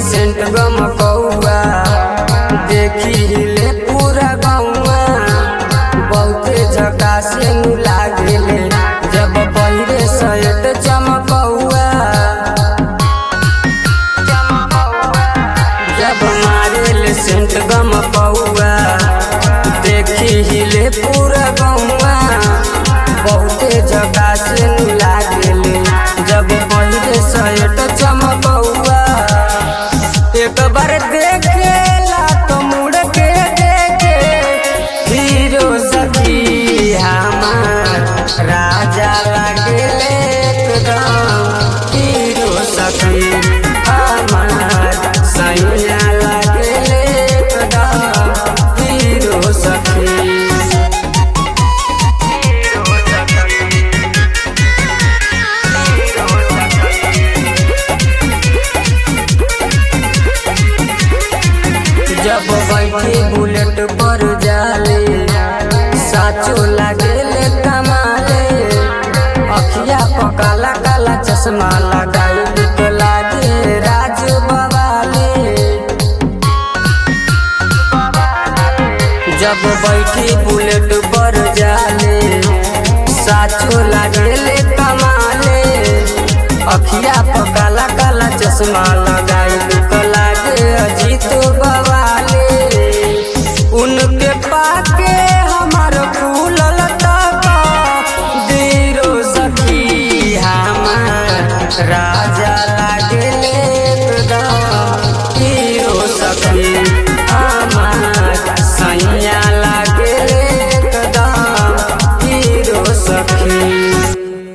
scent गम कौआ देखी ले पूरा गौआ बहुते झकास नु लागेले जब पहिरे सयट चमकौआ जब मारेल सेंट गम कौआ देखी हिले पूरा गौआ बहुते झकास नु लागेले जब पहिरे सयट चमकौआ एक बार देखेला तो मुड़ के देखे हीरो सखी हमार राजा लागेले एकदम हीरो सखी हमार सैया लागेले एकदम हीरो सखी जब बैठी बुलेट पर जाले साचो लागेले कमाले अखिया पर काला काला चश्मा लगाई लुक लागे राज बवाले जब बैठी बुलेट पर जाले साचो लागेले कमाले अखिया पर काला काला चश्मा लगाई लुक लागे अजीत बवाले उनके पाके हमार फूलल तक दीरो सखी हमार रा